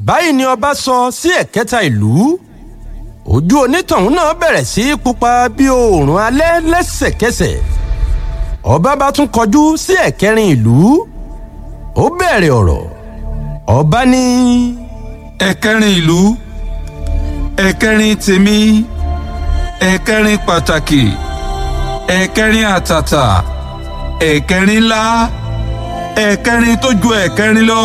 báyìí ni ọba sọ sí ẹ̀kẹta ìlú ojú onítọ̀hún náà bẹ̀rẹ̀ sí í pupa bí oòrùn alẹ́ lẹ́sẹ̀kẹsẹ̀ ọba bá tún kọjú sí ẹ̀kẹrin ìlú ó bẹ̀rẹ̀ ọ̀rọ̀ ọba ní. ẹ̀kẹrin ìlú ẹ̀kẹrin tèmi ẹ̀kẹrin pàtàkì ẹ̀kẹrin àtàtà ẹ̀kẹrin ńlá ẹ̀kẹrin tó ju ẹ̀kẹrin lọ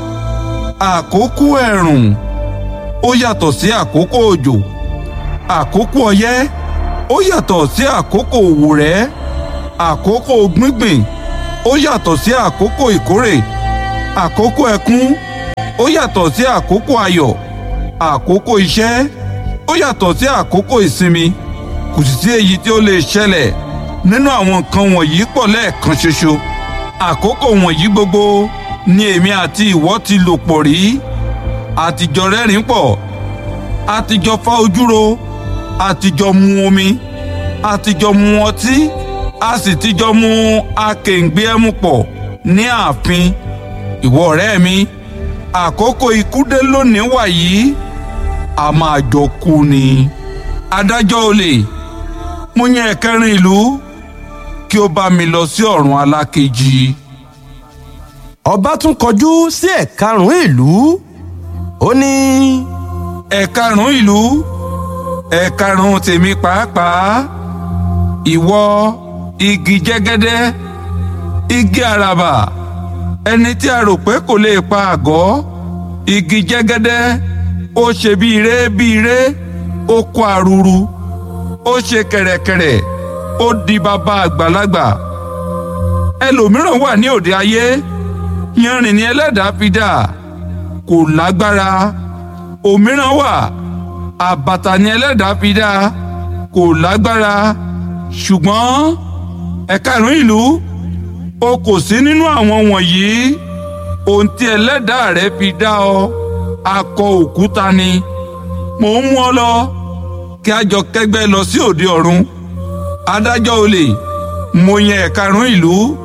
àkókò ẹ̀rùn ó yàtọ̀ sí àkókò òjò àkókò ọyẹ́ ó yàtọ̀ sí àkókò òwúrẹ́ àkókò gbíngbìn ó yàtọ̀ sí àkókò ìkórè àkókò ẹkún ó yàtọ̀ sí àkókò ayọ̀ àkókò iṣẹ́ ó yàtọ̀ sí àkókò ìsinmi kò sì sí èyí tí ó lè ṣẹlẹ̀ nínú àwọn nǹkan wọ̀nyí pọ̀ lẹ́ẹ̀kan ṣoṣo àkókò wọ̀nyí gbogbo ni èmi àti ìwọ ti lò pọ̀ rí àtijọ́ rẹ́rìn pọ̀ àtijọ́ fa ojúro àtijọ́ mu omi àtijọ́ mu ọtí a sì tijọ́ mu akèǹgbé ẹmu pọ̀ ní ààfin ìwọ ọ̀rẹ́ mi àkókò ikú dé lónìí wàyí a máa jọ kú ni adájọ́ olè mo yàn ẹ̀kẹrin ìlú kí ó bá mi lọ sí ọ̀run alákejì. ọba tún kọjú sí ẹ̀karùn-ún ìlú ó ní. ẹ̀karùn-ún ìlú ẹ̀karùn-ún tèmi pàápàá ìwọ igi jẹ́gẹ́dẹ́ igi àràbà ẹni tí a rò pé kò lè pa àgọ́ igi jẹ́gẹ́dẹ́ ó ṣe bí ire bí ire ó kó aruru ó ṣe kẹ̀rẹ̀kẹ̀rẹ̀ ó di bàbá àgbàlagbà ẹlòmíràn wà ní òde ayé yanrìn ní ẹlẹ́dàá fi dà kò lágbára òmíràn wà àbàtà ní ẹlẹ́dàá fi dà kò lágbára ṣùgbọ́n ẹ̀karùn ìlú o kò sí nínú àwọn wọ̀nyí ohun tí ẹlẹ́dàá rẹ fi dá ọ akọ òkúta ni mò ń mú ọ lọ kí a jọ kẹ́gbẹ́ lọ sí òde ọ̀run adájọ́ olè mo yàn ẹ̀karùn ìlú